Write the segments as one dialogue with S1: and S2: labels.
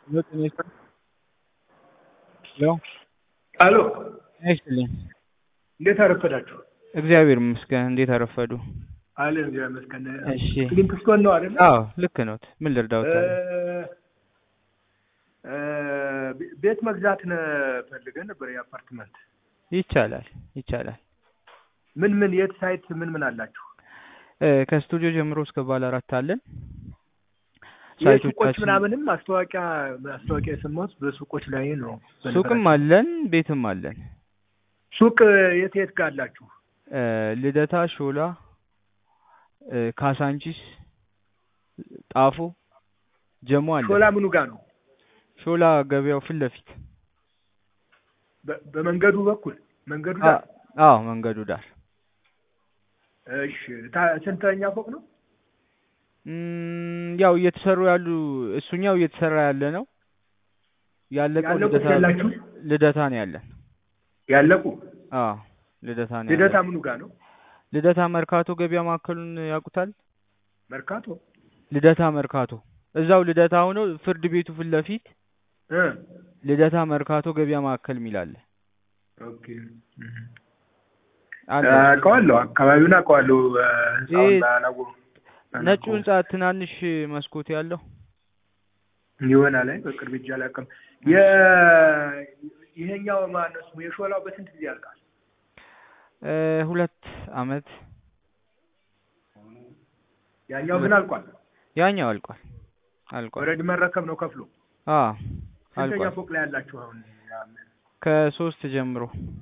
S1: ሄሎ ጤና ይስጥልኝ። ሄሎ
S2: አሎ
S1: ጤና ይስጥልኝ።
S2: እንዴት አረፈዳችሁ?
S1: እግዚአብሔር ይመስገን። እንዴት አረፈዱ?
S2: አለ እግዚአብሔር ይመስገን።
S1: እሺ።
S2: ክሊንት ስቶን ነው አይደለ?
S1: አዎ ልክ ነዎት። ምን ልርዳዎት? ታዲያ?
S2: እ፣ ቤት መግዛት ነ ፈልገን ነበር የአፓርትመንት።
S1: ይቻላል ይቻላል።
S2: ምን ምን የት ሳይት ምን ምን አላችሁ?
S1: እ፣ ከስቱዲዮ ጀምሮ እስከ ባለ አራት አለን።
S2: የሱቆች
S1: ሳይቶቻችን
S2: ምናምንም ማስታወቂያ ማስታወቂያ የሰማሁት በሱቆች ላይ ነው።
S1: ሱቅም አለን ቤትም አለን።
S2: ሱቅ የት የት ጋር አላችሁ?
S1: እ፣ ልደታ፣ ሾላ፣ እ፣ ካሳንቺስ፣ ጣፎ፣ ጀሞ አለን።
S2: ሾላ ምኑ ጋር ነው?
S1: ሾላ ገበያው ፊት ለፊት
S2: በ- በመንገዱ በኩል መንገዱ
S1: አ-
S2: ጋር።
S1: አዎ መንገዱ ዳር
S2: እሺ። ታ- ስንተኛ ፎቅ ነው?
S1: እም፣ ያው እየተሰሩ ያሉ እሱኛው እየተሰራ ያለ ነው። ያለቀው
S2: ያለቁት
S1: ልደታ
S2: ያላችሁ
S1: ልደታ ነው ያለን።
S2: ያለቁ
S1: አዎ ልደታ ነው
S2: ልደታ
S1: ያለን።
S2: ምኑ ጋር ነው?
S1: ልደታ መርካቶ ገበያ ማዕከሉን ያውቁታል?
S2: መርካቶ
S1: ልደታ መርካቶ እዛው ልደታ ሆኖ ፍርድ ቤቱ ፊት ለፊት
S2: እ
S1: ልደታ መርካቶ ገበያ ማዕከል የሚል አለ
S2: ኦኬ
S1: አለ።
S2: አውቀዋለሁ። አካባቢውን አውቀዋለሁ። እ፣ ህንጻውን
S1: ይሄ
S2: ባላወ-
S1: ነጩ
S2: ባላውቀውም
S1: ህንጻ ትናንሽ መስኮት ያለው
S2: ይሆናል። አይ በቅርብ እጅ አላውቅም። የ ይሄኛው ማነው ስሙ የሾላው በስንት ጊዜ ያልቃል?
S1: እ፣ ሁለት አመት
S2: ያኛው ግን አልቋል።
S1: ያኛው አልቋል አልቋል።
S2: ኦልሬዲ መረከብ ነው ከፍሎ።
S1: አዎ
S2: ስንተኛ
S1: አልቋል።
S2: ፎቅ ላይ ያላችሁ አሁን?
S1: ከሶስት ጀምሮ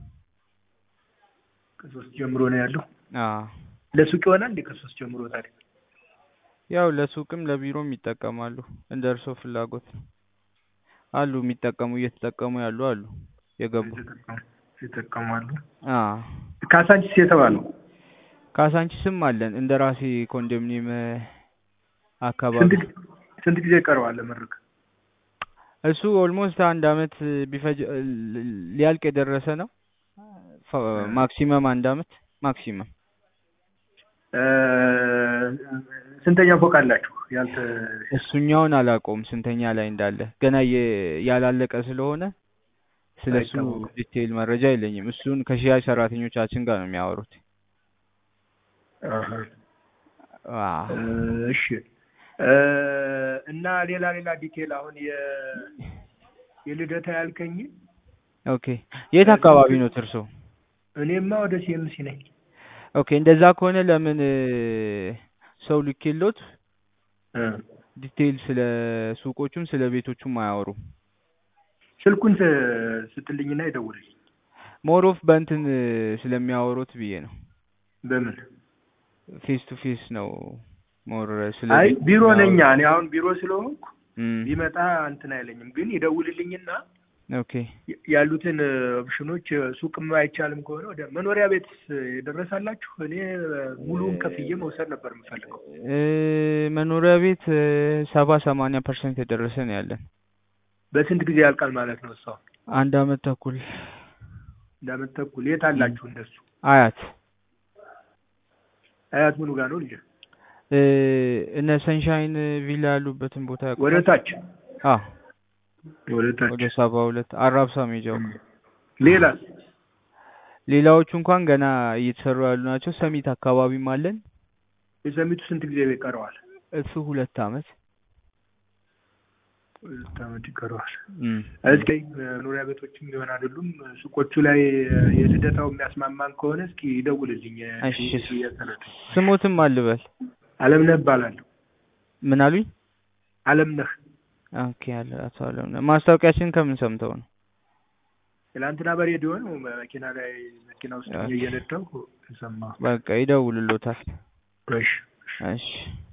S2: ከሶስት ጀምሮ ነው ያለው።
S1: አዎ
S2: ለሱቅ ይሆናል እንዴ? ከሶስት ጀምሮ ታዲያ
S1: ያው ለሱቅም ለቢሮም ይጠቀማሉ። እንደ እርሶ ፍላጎት ነው። አሉ የሚጠቀሙ እየተጠቀሙ ያሉ አሉ የገቡ።
S2: የተጠቀሙ- ይጠቀማሉ።
S1: አዎ
S2: ካሳንቺስ የተባለው
S1: ካሳንቺስም አለን እንደ ራሴ ኮንዶሚኒየም እ፣ አካባቢ
S2: ስንት ጊዜ- ስንት ጊዜ ይቀረዋል ለመረከብ?
S1: እሱ ኦልሞስት አንድ አመት ቢፈጅ እ፣ ሊያልቅ የደረሰ ነው። ፋ- ማክሲመም አንድ አመት ማክሲመም
S2: እ፣ ስንተኛ ፎቅ አላችሁ? ያልተ
S1: እሱኛውን አላውቀውም ስንተኛ ላይ እንዳለ ገና የ- ያላለቀ ስለሆነ ስለ እሱ
S2: አይታወቅም።
S1: ዲቴይል መረጃ የለኝም። እሱን ከሽያጭ ሰራተኞቻችን ጋር ነው የሚያወሩት።
S2: አሀ።
S1: አዎ
S2: እሺ እ፣ እና ሌላ ሌላ ዲቴል አሁን የ የልደታ ያልከኝ
S1: ኦኬ። የት አካባቢ ነው እርሶ?
S2: እኔማ ወደ ሲኤምሲ ነኝ።
S1: ኦኬ እንደዛ ከሆነ ለምን እ፣ ሰው ልኬሎት
S2: እ፣
S1: ዲቴይል ስለ ሱቆቹም ስለ ቤቶቹም አያወሩም።
S2: ስልኩን ስ- ስጥልኝና ይደውልልኝ።
S1: ሞር ኦፍ በእንትን እ፣ ስለሚያወሩት ብዬ ነው።
S2: በምን
S1: ፌስ ቱ ፌስ ነው ሞር ስለ
S2: አይ
S1: ቤት
S2: ቢሮ ነኛ
S1: የሚያወሩት።
S2: እኔ አሁን ቢሮ ስለሆንኩ
S1: እም፣
S2: ቢመጣ እንትን አይለኝም፣ ግን ይደውልልኝና
S1: ኦኬ
S2: ይ- ያሉትን ኦፕሽኖች ሱቅም አይቻልም ከሆነ ወደ መኖሪያ ቤት የደረሳላችሁ እኔ ሙሉውን ከፍዬ መውሰድ ነበር የምፈልገው።
S1: እ፣ መኖሪያ ቤት እ፣ ሰባ ሰማንያ ፐርሰንት የደረሰ ነው ያለን።
S2: በስንት ጊዜ ያልቃል ማለት ነው? እሷ
S1: አንድ አመት ተኩል
S2: እንዳመት ተኩል የት አላችሁ እንደሱ?
S1: አያት
S2: አያት ምኑ ጋር ነው ልጅ?
S1: እ፣ እነ ሰንሻይን ቪላ ያሉበትን ቦታ
S2: ወደ
S1: ያውቁታል?
S2: ታች
S1: አዎ
S2: ወደ ታች።
S1: ወደ ሰባ ሁለት አራብሳ ሜጃው
S2: ሌላስ?
S1: ሌላዎቹ እንኳን ገና እየተሰሩ ያሉ ናቸው። ሰሚት አካባቢም አለን።
S2: የሰሚቱ ስንት ጊዜ ይቀረዋል?
S1: እሱ ሁለት አመት
S2: ሁለት ዓመት ይቀረዋል።
S1: እም፣
S2: እስኪ መኖሪያ ቤቶችም ሊሆን አይደሉም ሱቆቹ ላይ የልደታው የሚያስማማን ከሆነ እስኪ ይደውልልኝ።
S1: እሺ።
S2: እየተረዱ
S1: ስሞትም አልበል
S2: አለምነህ እባላለሁ።
S1: ምን አሉኝ?
S2: አለምነህ
S1: ኦኬ አለ አቶ አለምነህ። ማስታወቂያችን ከምን ሰምተው ነው?
S2: ትላንትና በሬዲዮ ነው መኪና ላይ መኪና ውስጥ ሆኜ እየነዳሁ ሰማሁ።
S1: በቃ ይደውልሎታል።
S2: እሺ
S1: እሺ